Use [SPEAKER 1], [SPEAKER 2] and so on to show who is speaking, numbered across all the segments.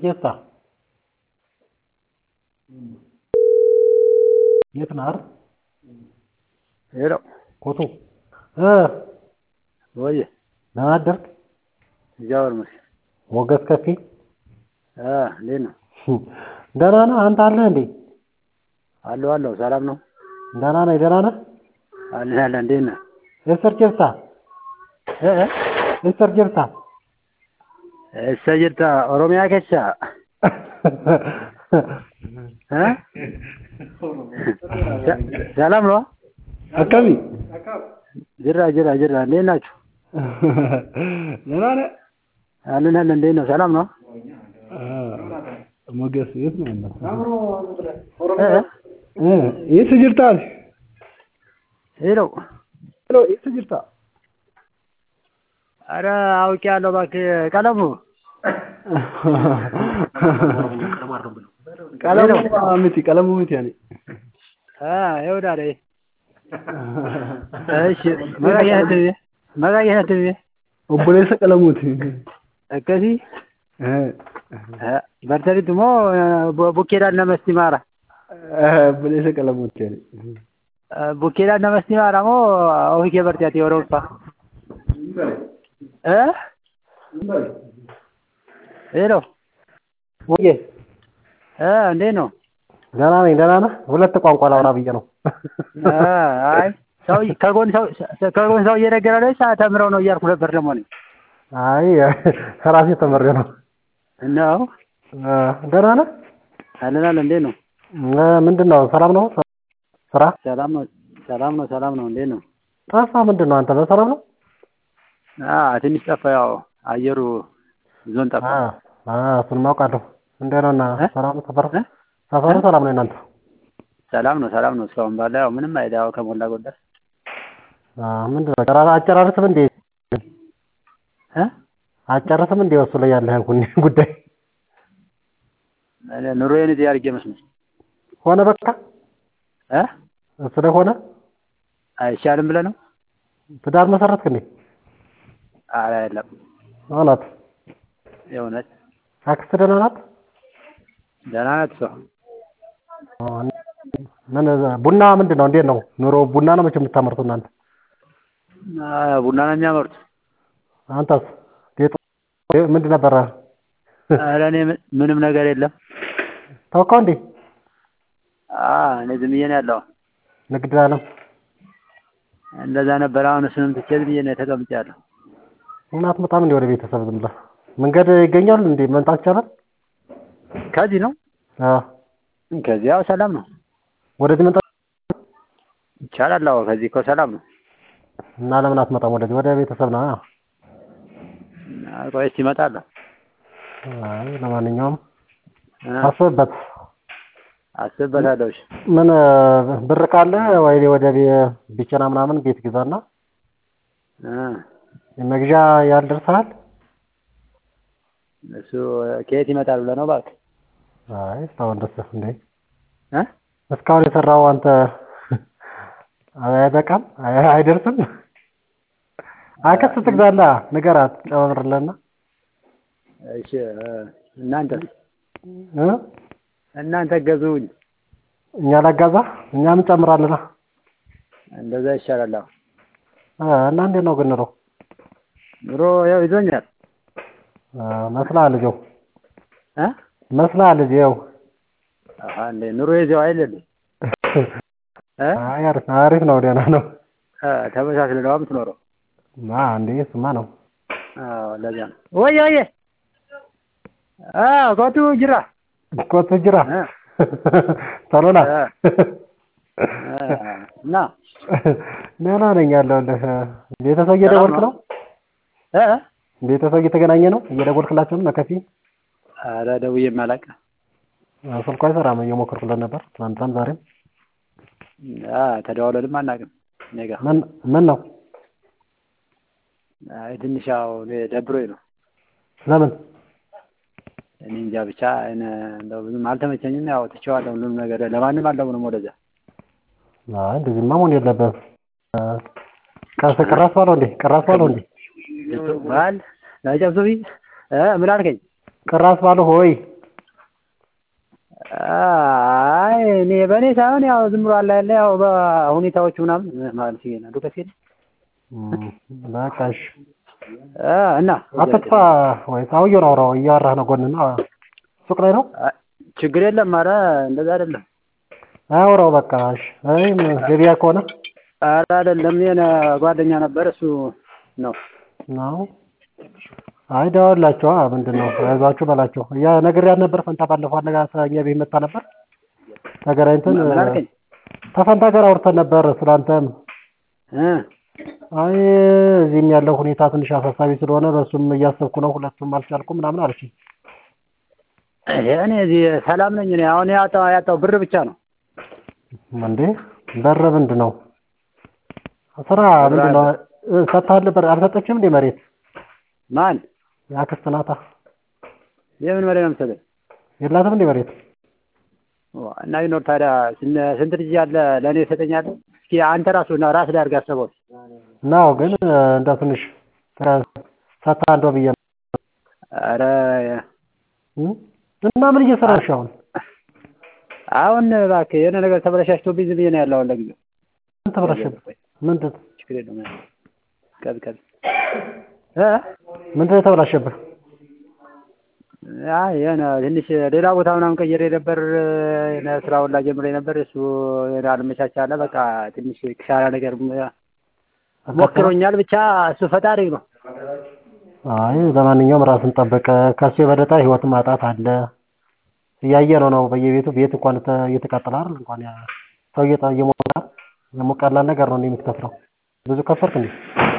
[SPEAKER 1] ጌታ የት ነህ? አይደል?
[SPEAKER 2] ሄሎ
[SPEAKER 1] ኮቱ እ
[SPEAKER 2] ወይ
[SPEAKER 1] ደህና አደርክ?
[SPEAKER 2] እግዚአብሔር ይመስገን።
[SPEAKER 1] ሞገስ ከፌ
[SPEAKER 2] እ እንዴት ነው?
[SPEAKER 1] ደህና ነህ? አንተ አለህ እንዴ?
[SPEAKER 2] አለሁ አለሁ። ሰላም ነው?
[SPEAKER 1] ደህና ነኝ። ደህና ነህ?
[SPEAKER 2] አለን አለን። እንዴት ነህ?
[SPEAKER 1] ኤስተር ጀርታ
[SPEAKER 2] እ እ
[SPEAKER 1] ኤስተር ጀርታ
[SPEAKER 2] እሰ ጅርታ ኦሮሚያ ኬሳ እ ሰላም ነው?
[SPEAKER 1] አካባቢ
[SPEAKER 2] ጅራ ጅራ ጅራ። እንዴት ናችሁ?
[SPEAKER 1] ደህና ነህ?
[SPEAKER 2] አለን አለን። እንዴት ነው? ሰላም ነው?
[SPEAKER 1] ሞገስ የት ነው ያለው?
[SPEAKER 2] እ እ
[SPEAKER 1] እ የት ጅርታ
[SPEAKER 2] ሄሎ
[SPEAKER 1] ሄሎ የት ጅርታ
[SPEAKER 2] አረ አውቄያለሁ እባክህ ቀለሙ
[SPEAKER 1] ቀለሙ ምቲ ቀለሙ ምቲ ያኔ
[SPEAKER 2] እ ይኸውልህ አይደል እሺ መጋየት መጋየት
[SPEAKER 1] ኦቦሌሰ ቀለሙቲ
[SPEAKER 2] akkasii
[SPEAKER 1] እ
[SPEAKER 2] bartanitti immoo bukkeedhaan namatti maara
[SPEAKER 1] ኦቦሌሰ ቀለሙቲ ያኔ
[SPEAKER 2] bukkeedhaan namatti maara moo ofii kee bartee ati yeroo ulfaa ሄሎ
[SPEAKER 1] ወዬ
[SPEAKER 2] እንዴት ነው?
[SPEAKER 1] ደህና ነኝ። ደህና ነህ? ሁለት ቋንቋ ላውራ ብዬ ነው።
[SPEAKER 2] አይ ሰው ከጎን ሰው ከጎን ሰው እየነገረ ነው ተምረው ነው እያልኩ ነበር ደግሞ እኔ
[SPEAKER 1] አይ ራሴ ተመሬ ነው።
[SPEAKER 2] ነው
[SPEAKER 1] እ ደህና ነህ?
[SPEAKER 2] አለን አለን። እንዴት ነው?
[SPEAKER 1] እ ምንድን ነው ሰላም ነው? ስራ
[SPEAKER 2] ሰላም ነው ሰላም ነው ሰላም ነው። እንዴት ነው?
[SPEAKER 1] ጠፋ። ምንድን ነው አንተ በሰላም ነው?
[SPEAKER 2] አ ትንሽ ጠፋ። ያው አየሩ ዞን ጠፋ።
[SPEAKER 1] አ አ እሱንም አውቃለሁ። እንዴት ነው እና
[SPEAKER 2] እ?
[SPEAKER 1] ሰላም ነው ሰፈር
[SPEAKER 2] እ?
[SPEAKER 1] ሰፈሩ ሰላም ነው እናንተ?
[SPEAKER 2] ሰላም ነው ሰላም ነው። እስካሁን ባለ ያው ምንም አይደል ያው ከሞላ ጎደል
[SPEAKER 1] አ ምንድን ነው ጨራ አጨራርስም እንዴ?
[SPEAKER 2] እ
[SPEAKER 1] አጨርስም እንዴ እሱ ላይ ያለህን ኩኒ ጉዳይ
[SPEAKER 2] እኔ ኑሮዬን እዚህ አድርጌ መስሎኝ
[SPEAKER 1] ሆነ በቃ
[SPEAKER 2] እ
[SPEAKER 1] እሱ ላይ ሆነ።
[SPEAKER 2] አይሻልም ብለህ ነው?
[SPEAKER 1] ትዳር መሰረትክ እንዴ?
[SPEAKER 2] ኧረ የለም
[SPEAKER 1] እውነት
[SPEAKER 2] የእውነት
[SPEAKER 1] አክስት ደህና ናት?
[SPEAKER 2] ደህና ናት እሷ።
[SPEAKER 1] ምን ቡና ምንድን ነው? እንዴት ነው ኑሮ? ቡና ነው መቼም የምታመርቱ እናንተ።
[SPEAKER 2] አ ቡና ነው የሚያመርቱት።
[SPEAKER 1] አንተስ ጌጡ ምንድን ነበረ?
[SPEAKER 2] ኧረ እኔ ምን- ምንም ነገር የለም።
[SPEAKER 1] ተውከው እንዴ?
[SPEAKER 2] አ እኔ ዝም ብዬ ነው ያለው።
[SPEAKER 1] ንግድ አለም
[SPEAKER 2] እንደዛ ነበር። አሁን እሱንም ትቼ ዝም ብዬ ነው ተቀምጫለሁ።
[SPEAKER 1] እናት በጣም እንደ ወደ ቤተሰብ ዝም ብለህ መንገድ ይገኛል እንዴ? መምጣት ይቻላል?
[SPEAKER 2] ከዚህ ነው
[SPEAKER 1] አዎ
[SPEAKER 2] ከዚህ ያው ሰላም ነው
[SPEAKER 1] ወደዚህ መምጣት
[SPEAKER 2] ይቻላል። አዎ ከዚህ እኮ ሰላም ነው።
[SPEAKER 1] እና ለምን አትመጣም ወደዚህ? ወደ ቤተሰብ ና።
[SPEAKER 2] አ ቆይ እስኪ እመጣለሁ።
[SPEAKER 1] አይ ለማንኛውም
[SPEAKER 2] እ
[SPEAKER 1] አስብበት።
[SPEAKER 2] አስብበታለሁ። እሺ
[SPEAKER 1] ምን ብር ካለ ወይ ወደ ቤ- ቢቸና ምናምን ቤት ግዛና
[SPEAKER 2] እ
[SPEAKER 1] መግዣ ያልደርሰሃል?
[SPEAKER 2] እሱ ከየት ይመጣል ብለህ ነው እባክህ?
[SPEAKER 1] አይ እስካሁን ደስ እንዴ
[SPEAKER 2] እ
[SPEAKER 1] እስካሁን የሰራው አንተ አይበቃም? አይ- አይደርስም? አክስት ትግዛላ ንገራት፣ ጨምርልና
[SPEAKER 2] እሺ እ እናንተ
[SPEAKER 1] እ
[SPEAKER 2] እናንተ ገዙኝ።
[SPEAKER 1] እኛ ላጋዛ እኛም እንጨምራለና
[SPEAKER 2] እንደዛ ይሻላል። አዎ
[SPEAKER 1] እ እና እንዴት ነው ግን ኑሮ
[SPEAKER 2] ኑሮ ያው ይዞኛል።
[SPEAKER 1] እ መስላል ልጄው
[SPEAKER 2] እ
[SPEAKER 1] መስላል ልጄው
[SPEAKER 2] አሃ እንዴ ኑሮ ይዘው አይደል? እ
[SPEAKER 1] አይ አሪፍ አሪፍ ነው፣ ደህና ነው።
[SPEAKER 2] እ ተመሳስለህ ነው የምትኖረው።
[SPEAKER 1] አ እንዴ እሱማ ነው።
[SPEAKER 2] አዎ ለዚያ ነው። ወየ ወየ አ ኮቱ ጅራ
[SPEAKER 1] ኮቱ ጅራ
[SPEAKER 2] እ
[SPEAKER 1] ቶሎና
[SPEAKER 2] እ እ እና
[SPEAKER 1] ደህና ነኝ ያለሁልህ። ቤተሰብ እየደወልክ ነው?
[SPEAKER 2] እ
[SPEAKER 1] ቤተሰብ እየተገናኘ ነው? እየደወልክላቸው ነው? ነከፊ
[SPEAKER 2] ኧረ ደውዬም አላውቅም።
[SPEAKER 1] ስልኳ አይሰራም። እየሞከርኩለት ነበር ትናንትናም ዛሬም።
[SPEAKER 2] አ ተደዋውለንም አናውቅም እኔ ጋር።
[SPEAKER 1] ምን ምን ነው?
[SPEAKER 2] አይ ትንሽ ያው እኔ ደብሮኝ ነው።
[SPEAKER 1] ለምን?
[SPEAKER 2] እኔ እንጃ ብቻ እኔ እንደው ብዙም አልተመቸኝም። ያው ትቼዋለሁ ሁሉም ነገር ለማንም አልደውልም ወደዚያ።
[SPEAKER 1] አይ እንደዚህማ መሆን የለበትም። ቀስ ቅራስ ባለው እንዴ? ቅራስ ባለው እንዴ?
[SPEAKER 2] ባል ናጨብሱቢ እ ምን አልከኝ?
[SPEAKER 1] ቅራስ ባለው ሆይ
[SPEAKER 2] አይ እኔ በእኔ ሳይሆን ያው ዝም ብሎ አለ ያለ ያው በሁኔታዎቹ ምናምን ማለት ሲገና ዱከት ሄደ
[SPEAKER 1] እም፣ በቃ እሺ
[SPEAKER 2] እ እና
[SPEAKER 1] አትጥፋ ወይ ሰውዬውን አውራው እያወራህ ነው ጎንና ሱቅ ላይ ነው
[SPEAKER 2] አ- ችግር የለም ኧረ እንደዛ አይደለም
[SPEAKER 1] አያወራው በቃ እሺ አይ ገበያ ከሆነ
[SPEAKER 2] ኧረ አይደለም የኔ ጓደኛ ነበር እሱ ነው
[SPEAKER 1] ነው አይ ደውልላቸው ምንድን ነው አይዟችሁ በላቸው ያ ነግሬያት ነበር ፈንታ ባለፈው አነጋ እኛ ቤት መጣ ነበር ተገናኝተን
[SPEAKER 2] ምን አልከኝ
[SPEAKER 1] ከፈንታ ጋር አውርተን ነበር ስላንተም
[SPEAKER 2] እ
[SPEAKER 1] አይ እዚህም ያለው ሁኔታ ትንሽ አሳሳቢ ስለሆነ በእሱም እያሰብኩ ነው ሁለቱም አልቻልኩም ምናምን አለችኝ
[SPEAKER 2] እኔ እዚህ ሰላም ነኝ እኔ አሁን ያጣው ያጣው ብር ብቻ ነው
[SPEAKER 1] እንዴ በር ምንድን ነው ስራ ምንድን ነው እ፣ ሰጥተሃል ነበር አልሰጠችም እንዴ መሬት
[SPEAKER 2] ማን
[SPEAKER 1] የአክስት ናታ
[SPEAKER 2] የምን መሬት ነው የምትሰጠኝ
[SPEAKER 1] የላትም እንዴ መሬት
[SPEAKER 2] ዋ፣ እና ቢኖር ታዲያ ስን- ስንት ልጅ ያለ ለእኔ ይሰጠኛል እስኪ አንተ ራሱ ና ራስ ላይ አድርገህ አስበው
[SPEAKER 1] ነው ግን እንደ ትንሽ ሰጥተህ አንዷ ብዬ ነው
[SPEAKER 2] ኧረ
[SPEAKER 1] እ? እና ምን እየሰራሽ አሁን
[SPEAKER 2] አሁን እባክህ የሆነ ነገር ተበላሻሽቶብኝ ዝም ብዬ ነው ያለው አሁን ለጊዜው
[SPEAKER 1] ምን ተበላሸብህ ምንድን
[SPEAKER 2] ችግር የለውም ቀብ ቀብ እ
[SPEAKER 1] ምንድን ነው የተበላሸብህ
[SPEAKER 2] አይ የሆነ ትንሽ ሌላ ቦታ ምናምን ቀይሬ ነበር የሆነ ስራ ሁላ ጀምሬ ነበር እሱ የሆነ አልመቻች አለ በቃ ትንሽ ክሳራ ነገር ሞክሮኛል ብቻ እሱ ፈጣሪ ነው
[SPEAKER 1] አይ ለማንኛውም ራስን ጠብቀ ከሱ የበለጠ ህይወት ማጣት አለ እያየ ነው ነው በየቤቱ ቤት እንኳን ተ- እየተቃጠለ አይደል እንኳን ያ ሰው እየጠ እየሞተ ደግሞ ቀላል ነገር ነው እንዴ የምትከፍለው ብዙ ከፈልክ እንዴ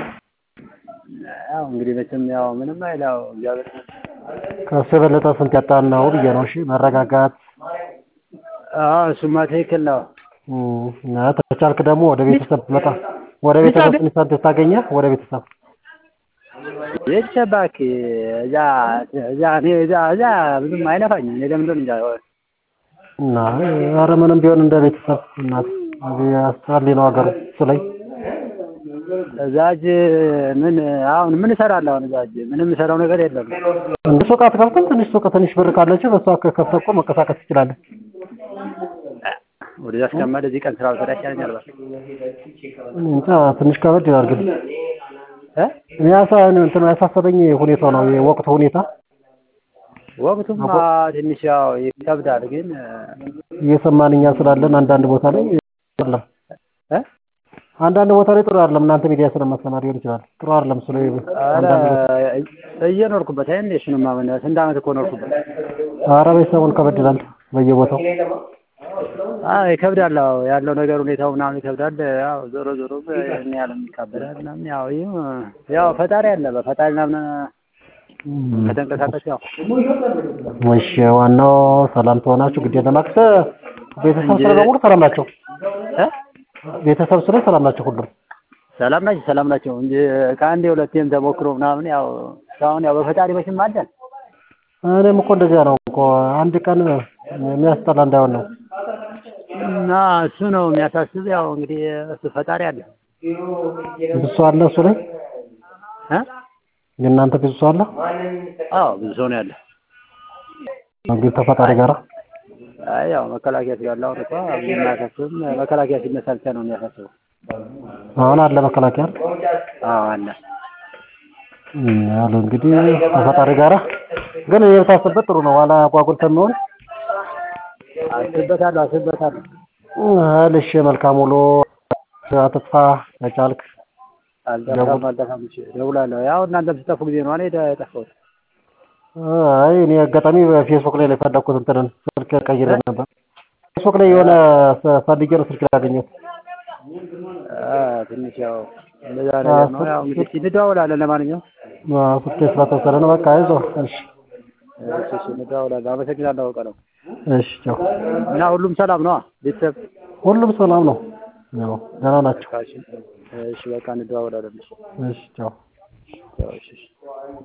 [SPEAKER 2] ያው እንግዲህ መቼም ያው ምንም አይል ያው እግዚአብሔር
[SPEAKER 1] ከሱ የበለጠ ስንት ያጣን ነው ብዬ ነው እሺ መረጋጋት
[SPEAKER 2] አዎ እሱማ ትክክል ነው
[SPEAKER 1] እም፣ እና ተቻልክ ደግሞ ወደ ቤተሰብ መጣ ወደ ቤተሰብ ትንሽ ሳንቲም ታገኘህ ወደ ቤተሰብ
[SPEAKER 2] ቤተሰብ እባክህ እዛ እዛ እኔ እዛ እዛ ብዙም አይነፋኝም እኔ ለምን እንደሆነ እንጃ
[SPEAKER 1] እና ኧረ ምንም ቢሆን እንደ ቤተሰብ እናት እዚህ አስጠሊ ነው ሀገሩ እሱ ላይ
[SPEAKER 2] እዛጅ ምን አሁን ምን እሰራለሁ አሁን እዛጅ ምንም የምሰራው ነገር የለም
[SPEAKER 1] እንደ ሱቅ አትከፍትም ትንሽ ሱቅ ትንሽ ብር ካለችህ በሷ ከከፍተህ እኮ መንቀሳቀስ ትችላለህ
[SPEAKER 2] ወደዛ እስከማድ እዚህ ቀን ስራ ብሰራ ይሻለኛል እባክህ
[SPEAKER 1] እንጃ ትንሽ ከበድ ይላል ግን
[SPEAKER 2] እ
[SPEAKER 1] ያሳ እንትን ያሳሰበኝ ሁኔታው ነው የወቅቱ ሁኔታ
[SPEAKER 2] ወቅቱማ ትንሽ ያው ይከብዳል ግን
[SPEAKER 1] እየሰማን እኛ ስላለን አንዳንድ ቦታ ላይ አይደለም
[SPEAKER 2] እ
[SPEAKER 1] አንዳንድ ቦታ ላይ ጥሩ አይደለም እናንተ ሚዲያ ስለማሰማ ሊሆን ይችላል ጥሩ አይደለም እሱ ላይ
[SPEAKER 2] ኧረ
[SPEAKER 1] አንዳንድ ቦታ
[SPEAKER 2] እየኖርኩበት አይደል እንደ እሱንማ ምን ስንት ዓመት እኮ ኖርኩበት
[SPEAKER 1] ኧረ ቤተሰቡን ከበድ ይላል በየቦታው
[SPEAKER 2] አይ ይከብዳል አዎ ያለው ነገር ሁኔታው ምናምን ይከብዳል ያው ዞሮ ዞሮ እኔ ያለም ይካበዳል ምናምን ያው ይህ ያው ፈጣሪ አለ በፈጣሪ ምናምን ከተንቀሳቀስ ያው
[SPEAKER 1] እሺ ዋናው ሰላም ትሆናችሁ ግድ የለም አክሰ ቤተሰብ ስለ በሙሉ ሰላም ናቸው
[SPEAKER 2] እ
[SPEAKER 1] ቤተሰብ ስለ ሰላም ናቸው ሁሉም
[SPEAKER 2] ሰላም ናቸው ሰላም ናቸው እንጂ ከአንዴ ሁለቴም ተሞክሮ ምናምን ያው እስካሁን ያው በፈጣሪ መቼም አለን
[SPEAKER 1] እኔም እኮ እንደዚያ ነው እኮ አንድ ቀን የሚያስጠላ እንዳይሆን ነው
[SPEAKER 2] እና እሱ ነው የሚያሳስብ ያው እንግዲህ እሱ ፈጣሪ አለ
[SPEAKER 1] ብዙ ሰው አለ እሱ ላይ
[SPEAKER 2] እ
[SPEAKER 1] የእናንተ ብዙ ሰው አለ
[SPEAKER 2] አዎ ብዙ ሰው ነው ያለ
[SPEAKER 1] እንግዲህ ተፈጣሪ ጋራ
[SPEAKER 2] አይ ያው መከላከያ ስላለ አሁን እኮ ብዙም አያሳስብም መከላከያ ሲነሳ ብቻ ነው የሚያሳስበው
[SPEAKER 1] አሁን አለ መከላከያ
[SPEAKER 2] አዎ አለ
[SPEAKER 1] ያለ እንግዲህ ተፈጣሪ ጋራ ግን የታሰበት ጥሩ ነው። ኋላ ጓጉል ከሚሆን
[SPEAKER 2] አስብበታለሁ አስብበታለሁ
[SPEAKER 1] ልሽ መልካም ውሎ አትጥፋ ከቻልክ
[SPEAKER 2] አልጠፋም አልጠፋም እሺ እደውላለሁ ያው እናንተም ስጠፉ ጊዜ ነው እኔ የጠፋሁት
[SPEAKER 1] አይ እኔ አጋጣሚ በፌስቡክ ላይ ነው የፈለኩት እንትንን ስልክ ቀይሬ ነበር። ፌስቡክ ላይ የሆነ ፈልጌ ነው ስልክ ያገኘሁት።
[SPEAKER 2] አ ትንሽ ያው እንደዛ ነገር ነው ያው እንግዲህ እስኪ እንደዋወላለን ለማንኛውም
[SPEAKER 1] ስልኬ ስለተወሰደ ነው። በቃ አይዞህ። እሺ
[SPEAKER 2] እሺ እሺ እንደዋወላለን አመሰግናለሁ ቀለው
[SPEAKER 1] እሺ ቻው።
[SPEAKER 2] እና ሁሉም ሰላም ነው ቤተሰብ
[SPEAKER 1] ሁሉም ሰላም ነው። ያው ደህና ናቸው።
[SPEAKER 2] እሺ እሺ በቃ እንደዋወላለን እሺ
[SPEAKER 1] እሺ ቻው።
[SPEAKER 2] ያው እሺ እሺ